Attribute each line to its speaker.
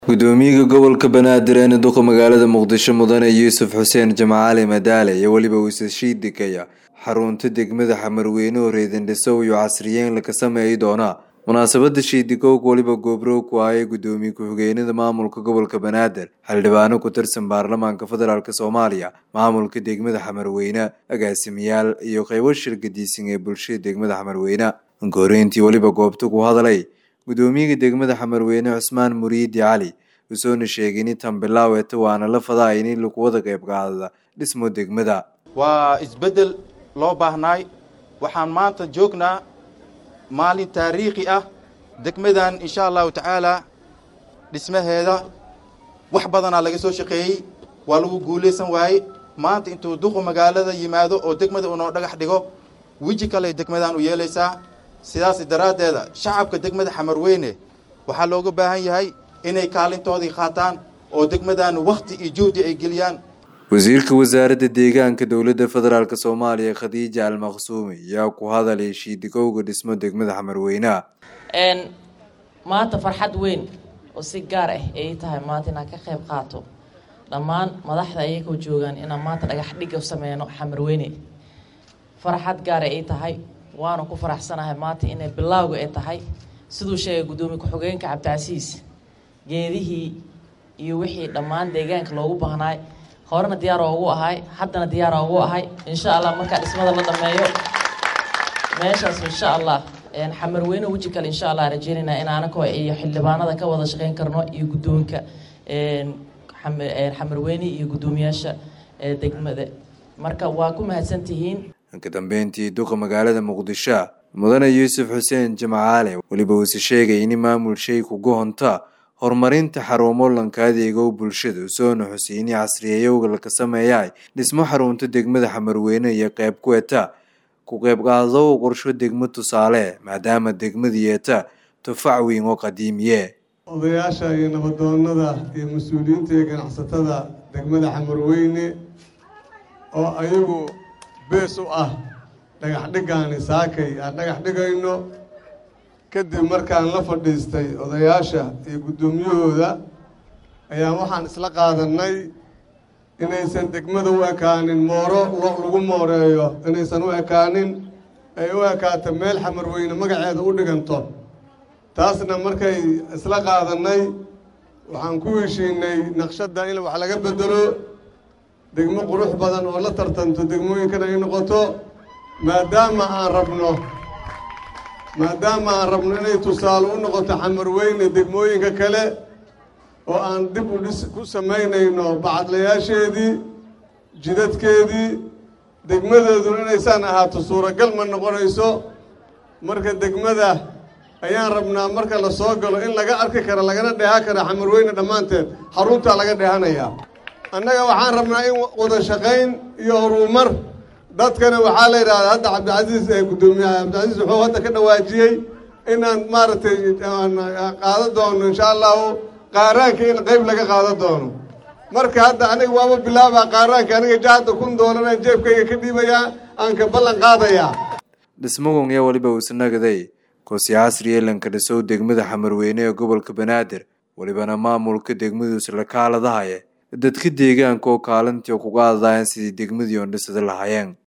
Speaker 1: gudoomiyaha gobolka banaadir ee duqa magaalada muqdisho mudane yuusuf xuseen jamacaali madaale iyo weliba uusashii degaya xarunta degmada xamarweyne oo reedandhisow iyo casriyeyn laka sameeyi doona munaasabada shiidikoog weliba goobroog ku ahee gudoomiye ku-xigeenada maamulka gobolka banaadir xildhibaano ku tirsan baarlamaanka federaalk soomaaliya maamulka degmada xamarweyne agaasimayaal iyo qeybo shirgadiisan ee bulshada degmada xamarweyne goreyntii weliba goobta ku hadalay gudoomiyaha degmada xamarweyne cusmaan muriidi cali usoona sheegay in tan bilaaweta waana la fadaa in lagu wada qayb qaadada dhismo degmada
Speaker 2: waa isbeddel loo baahnaay waxaan maanta joognaa maalin taariikhi ah degmadan insha allahu tacaala dhismaheeda wax badanaa laga soo shaqeeyey waa lagu guulaysan waayey maanta intuu duqu magaalada yimaado oo degmada unoo dhagax dhigo weji kale degmadan u yeelaysaa sidaas daraaddeeda shacabka degmada xamarweyne waxaa looga baahan yahay inay kaalintoodii qaataan oo degmadan wakhti iyo juhdi ay geliyaan
Speaker 1: wasiirka wasaaradda deegaanka dowladda federaalk soomaaliya khadiija almaqsuumi ayaa ku hadalay shiidikowga dhismo degmada xamarweyneha
Speaker 3: maanta farxad weyn oo si gaar ah ay tahay maanta inaan ka qayb qaato dhammaan madaxda ayagoo joogaan inaan maanta dhagax dhig u sameyno xamarweyne farxad gaara ay tahay waana ku faraxsanahay maanta inay bilaawga ay tahay siduu sheegay guddoomiye ku-xigeenka cabdicasiis geedihii iyo wixii dhammaan deegaanka loogu baahnaay horena diyaar oogu ahay haddana diyaar oogu ahay insha allah markaa dhismada la dhameeyo meeshaas insha allah xamarweyne weji kale insha allah rajeynayna in anakoo iyo xildhibaanada ka wada shaqeyn karno iyo guddoonka xamarweyne iyo guddoomiyaasha degmada marka waa ku mahadsantihiin
Speaker 1: ka dambeyntii duqa magaalada muqdisho mudane yuusuf xuseen jamacaale weliba uuse sheegay in maamul shay kuga honta horumarinta xarumo lanka adeegow bulshada usoona xuseyni casriyeeyowga laka sameeyaay dhismo xarunta degmada xamarweyne iyo qeyb ku eta ku qeyb qaadadow qorsho degmo tusaale maadaama degmadu yeeta tufac weyn oo qadiimiye
Speaker 4: odayaasha iyo nabadoonada iyo mas-uuliyiinta iyo ganacsatada degmada xamarweyne oo ayagu bees u ah dhagax dhigaani saakay aan dhagax dhigayno kadib markaan la fadhiistay odayaasha iyo guddoomiyahooda ayaan waxaan isla qaadanay inaysan degmada u ekaanin mooro lagu mooreeyo inaysan u ekaanin ay u ekaato meel xamarweyne magaceeda u dhiganto taasna markay isla qaadanay waxaan ku heshiinay naqshadda in wax laga bedelo degmo qurux badan oo la tartanto degmooyinkan ay noqoto maadaama aan rabno maadaama aan rabno inay tusaale u noqoto xamarweyne degmooyinka kale oo aan dib u dhis ku samaynayno bacadlayaasheedii jidadkeedii degmadeeduna inaysaan ahaato suuragal ma noqonayso marka degmada ayaan rabnaa marka la soo galo in laga arki karo lagana dheehan kara xamarweyne dhammaanteed xaruntaa laga dheehanayaa annaga waxaan rabnaa in wada shaqayn iyo horumar dadkana waxaa la yidhahdaa hadda cabdicasiis ee guddoomiyaha cabdicasiis wuxuu hadda ka dhawaajiyey inaan maaragtay qaado doono insha allahu qaaraanka in qeyb laga qaado doono marka hadda aniga waaba bilaabaa qaaraanka aniga jahadda kun doolanaan jeebkayga ka dhiibayaa aan ka ballan qaadayaa
Speaker 1: dhismagon yaa weliba uusnagaday koosi casri elanka dhisow degmada xamarweyne ee gobolka banaadir welibana maamulka degmaduus la kaaladahaye dadka deegaanka oo kaalintii kuga adadaayeen sidii degmadii oon dhisada lahaayeen